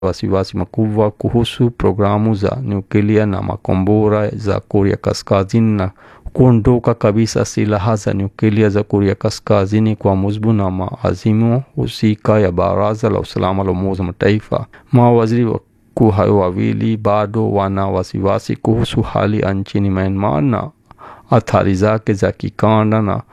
wasiwasi makubwa kuhusu programu za nyuklia na makombora za Korea Kaskazini na kuondoka kabisa silaha za nyuklia za Korea Kaskazini kwa mujibu na maazimio husika ya Baraza la Usalama la Umoja wa Mataifa. Mawaziri wakuu hao wawili bado wana wasiwasi kuhusu hali nchini Myanmar na athari zake za kikanda na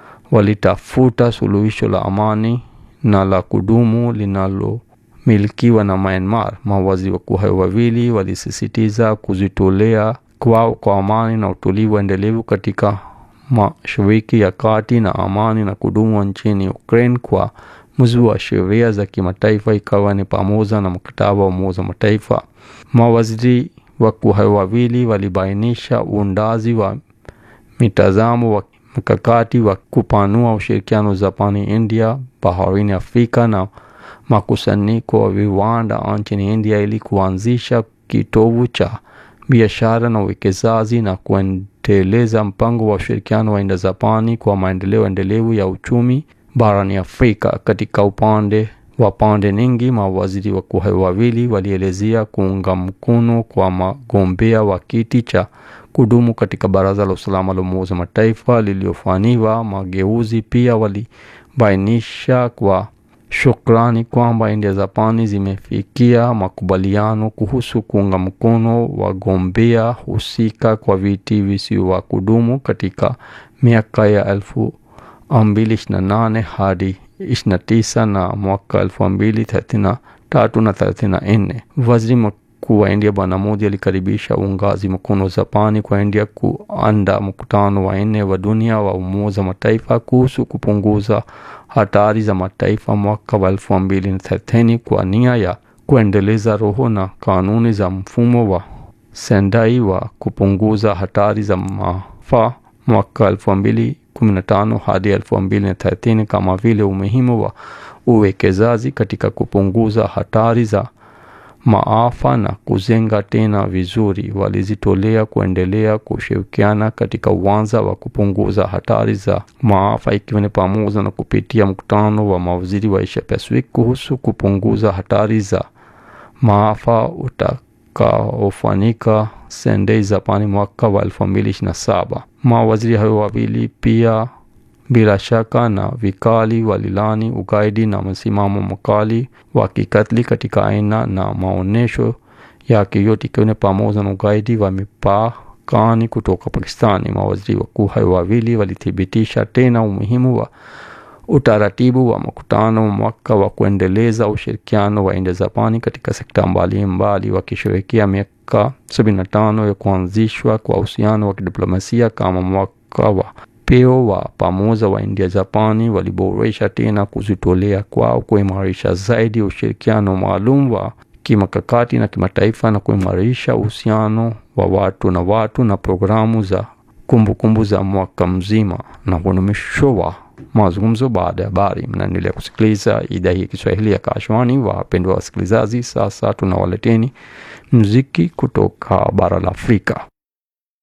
walitafuta suluhisho la amani na la kudumu linalomilikiwa na Myanmar. Mawaziri wakuu hao wawili walisisitiza kujitolea kwao kwa amani na utulivu endelevu katika Mashariki ya Kati na amani na kudumu nchini Ukraine kwa mujibu wa sheria za kimataifa ikawa ni pamoja na mkataba wa Umoja wa Mataifa. Mawaziri wakuu hao wawili walibainisha uundaji wa mitazamo wa mkakati wa kupanua ushirikiano Japani, India, baharini Afrika na makusanyiko wa viwanda nchini India ili kuanzisha kitovu cha biashara na uwekezaji na kuendeleza mpango wa ushirikiano wa India Japani kwa maendeleo endelevu ya uchumi barani Afrika. Katika upande wa pande nyingi, mawaziri wakuu hao wawili walielezea kuunga mkono kwa magombea wa kiti cha kudumu katika Baraza la Usalama la Umoja wa Mataifa lililofanyiwa mageuzi. Pia walibainisha kwa shukrani kwamba India Japani zimefikia makubaliano kuhusu kuunga mkono wagombea husika kwa viti visivyo kudumu katika miaka ya elfu mbili ishirini na nane hadi ishirini na tisa na mwaka elfu mbili thelathini na tatu na thelathini na nne. Waziri mkuu wa India Bwana Modi alikaribisha uungaji mkono Japani kwa India kuandaa mkutano wa nne wa dunia wa Umoja wa Mataifa kuhusu kupunguza hatari za mataifa mwaka wa elfu mbili na thelathini kwa nia ya kuendeleza roho na kanuni za mfumo wa Sendai wa kupunguza hatari za maafa mwaka elfu mbili kumi na tano hadi elfu mbili na thelathini kama vile umuhimu wa uwekezaji katika kupunguza hatari za maafa na kujenga tena vizuri. Walijitolea kuendelea kushirikiana katika uwanja wa kupunguza hatari za maafa ikiwa ni pamoja na kupitia mkutano wa mawaziri wa Asia Pacific kuhusu kupunguza hatari za maafa utakaofanyika Sendai, Japani mwaka wa elfu mbili ishirini na saba. Mawaziri hao wawili pia bila shaka na vikali walilani ugaidi na msimamo mkali wa kikatili katika aina na maonesho yake yote ikiwa ni pamoja na ugaidi wa mipakani kutoka Pakistani. Mawaziri wakuu hao wawili walithibitisha tena umuhimu wa utaratibu wa mkutano mwaka wa kuendeleza ushirikiano wa India Japani katika sekta mbalimbali, wakisherehekea miaka 75 ya kuanzishwa kwa uhusiano wa kidiplomasia kama mwaka wa peo wa pamoja wa India Japani waliboresha tena kujitolea kwao kuimarisha zaidi ushirikiano maalum wa kimakakati na kimataifa na kuimarisha uhusiano wa watu na watu na programu za kumbukumbu kumbu za mwaka mzima. Na huo ni mwisho wa mazungumzo baada ya habari. Mnaendelea kusikiliza idhaa hii ya Kiswahili ya Kashwani. Wapendwa wasikilizaji, sasa tunawaleteni muziki kutoka bara la Afrika.